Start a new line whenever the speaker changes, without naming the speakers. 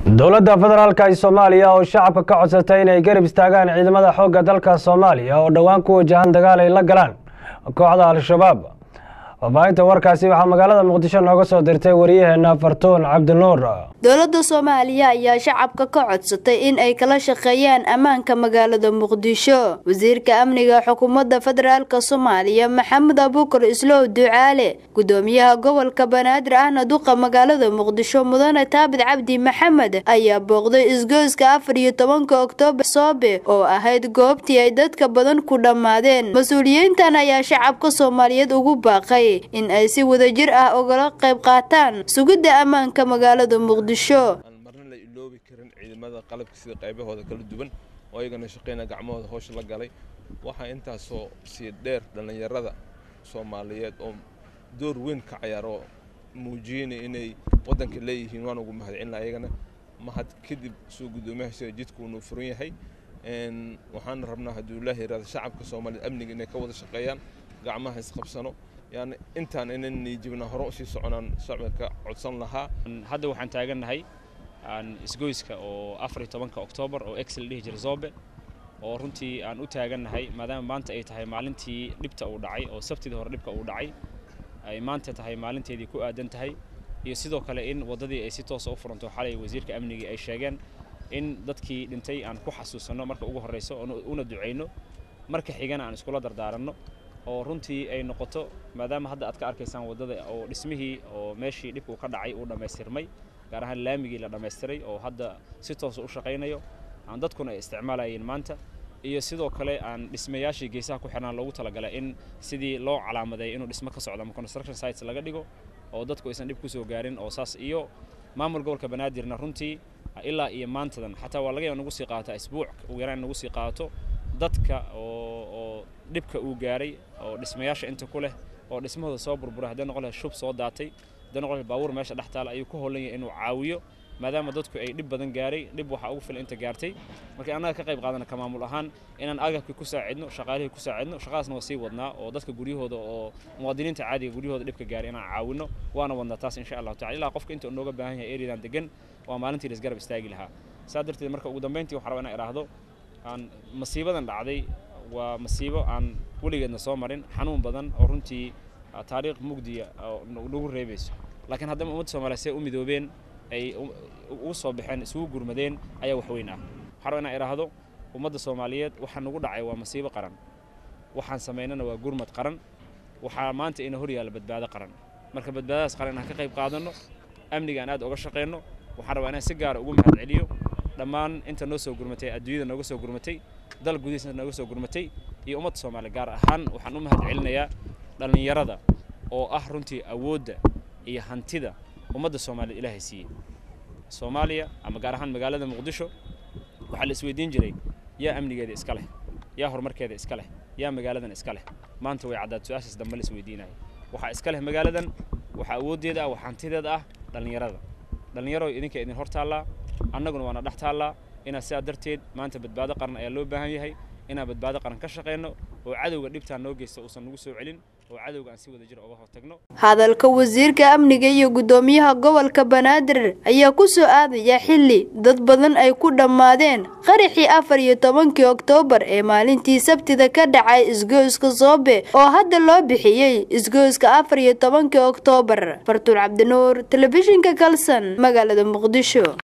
dowladda federaalka ee soomaaliya oo shacabka ka codsatay inay garab istaagaan ciidamada xoogga dalka soomaaliya oo dhowaan ku wajahan dagaal ay la galaan kooxda al-shabaab faafahinta warkaasi waxaa magaalada muqdisho nooga soo dirtay wariyaheena fartuun cabdinuur
dowladda soomaaliya ayaa shacabka ka codsatay in ay kala shaqeeyaan ammaanka magaalada muqdisho wasiirka amniga xukuumadda federaalka soomaaliya maxamed abuukar islow ducaale gudoomiyaha gobolka banaadir ahna duqa magaalada muqdisho mudane taabid cabdi maxamed ayaa booqday isgoyska afar iyo tobanka oktoobar soobe oo ahayd goobtii ay dadka badan ku dhammaadeen mas-uuliyiintan ayaa shacabka soomaaliyeed ugu baaqay in ay si wadajir ah ogala qayb qaataan sugidda ammaanka magaalada muqdisho
aan marna la iloobi karin ciidamada qalabka sida qaybahooda kala duwan oo ayagana shaqeyna gacmahooda howsha la galay waxaa intaasoo sii dheer dhallinyarada soomaaliyeed oo door weyn ka cayaaro muujiyeyna inay waddanka leeyihiin waan ugu mahadcelina ayagana mahad kadib soo guddoomiyaha sida jidku inuu furan yahay waxaan rabnaa hadduu ilaahi yiraahdo shacabka soomaaliyeed amniga inay ka wada shaqeeyaan gacmaha isqabsano yani intaan inan niijibna hore usii soconaan shacbiga codsan lahaa
hadda waxaan taagannahay isgoyska oo afar iyo tobanka oktoobar oo ex la dhihi jiray zobe oo runtii aan u taagannahay maadaama maanta ay tahay maalintii dhibta uu dhacay oo sabtidii hore dhibka uu dhacay ay maanta tahay maalinteedii ku aadan tahay iyo sidoo kale in waddadii ay si toosa u furanto xalay wasiirka amnigii ay sheegeen in dadkii dhintay aan ku xasuusanno marka ugu horreyso una ducayno marka xigana aan iskula dardaaranno oo runtii ay noqoto maadaama hadda aad ka arkaysaan waddada oo dhismihii oo meeshii dhibkuu ka dhacay uu dhammaystirmay gaar ahaan laamigii la dhammaystiray oo hadda si toosa u shaqaynayo aan dadkuna ay isticmaalayeen maanta iyo sidoo kale aan dhismayaashii geesaha ku xirnaan loogu talagalay in sidii loo calaamadeeyo inuu dhismo ka socdo ama construction sites laga dhigo oo dadku aysan dhib ku soo gaarin oo saas iyo maamul gobolka banaadirna runtii ilaa iyo maantadan xataa waa laga yaaba nagu sii qaata isbuuc ugu yaraan nagu sii qaato dadka oo oo dhibka uu gaaray oo dhismayaasha inta ku leh oo dhismahooda soo burburay haddii noqon lahay shub soo daatay haddii noqon lahay baabuur meesha dhex taala ayuu ku howlan yahay inuu caawiyo maadaama dadku ay dhib badan gaaray dhib waxaa ugu filan inta gaartay markii annaga ka qayb qaadana ka maamul ahaan inaan agabkii ku saacidno shaqaalihii ku saacidno shaqadaasna waa sii wadnaa oo dadka guryahooda oo muwaadiniinta caadiga guryahooda dhibka gaaray inaan caawino waana wadnaa taas insha allahu tacala ilaa qofka inta nooga baahan yahay eriyadan degan waa maalintii laisgarab istaagi lahaa saa darteed marka ugu dambeyntii waxaa rabaa inaan idhaahdo aan masiibadan dhacday waa masiibo aan weligeedna soo marin xanuun badan oo runtii taariikh mugdiya nagu reebayso laakiin haddama ummadda soomaliya see u midoobeen ay ugu soo baxeen isugu gurmadeen ayaa wax weyn ah waxaa raba inaan idhaahdo ummadda soomaaliyeed waxaa nagu dhacay waa masiibo qaran waxaan samaynana waa gurmad qaran waxaa maanta ina hor yaalla badbaado qaran marka badbaadadaas qaran inaan ka qayb qaadanno amniga aan aad uga shaqayno waxaan rabaa inaan si gaara ugu mahad celiyo dhammaan inta noo soo gurmatay adduunyada nooga soo gurmatay dal gudihiisna nooga soo gurmatay iyo ummadda soomaaliya gaar ahaan waxaan u mahad celinayaa dhallinyarada oo ah runtii awoodda iyo hantida ummadda soomaaliya ilaahay siiyey soomaaliya ama gaar ahaan magaalada muqdisho waxaa la isweydiin jiray yaa amnigeeda iska leh yaa horumarkeeda iska leh yaa magaaladan iska leh maanta way caddaad su-aashaas dambe la isweydiinayo waxaa iska leh magaaladan waxaa awooddeeda ah waxaa hantideeda ah dhallinyarada dhallinyaro idinka idin hor taallaa annaguna waana dhex taallaa inaa sidaa darteed maanta badbaado qaran ayaa loo baahan yahay inaan badbaado qaran ka shaqayno oo cadowga dhibtaan noo geysta uusan nagu soo celin oo cadowga aan si wada jir uga hortagno
hadalka wasiirka amniga iyo guddoomiyaha gobolka banaadir ayaa ku soo aadaya xilli dad badan ay ku dhammaadeen qaraxii afar iyo tobankii oktoobar ee maalintii sabtida ka dhacay isgoyska soobe oo hadda loo bixiyey isgoyska afar iyo tobankii oktoobar fartuul cabdinuur telefishinka kalson magaalada muqdisho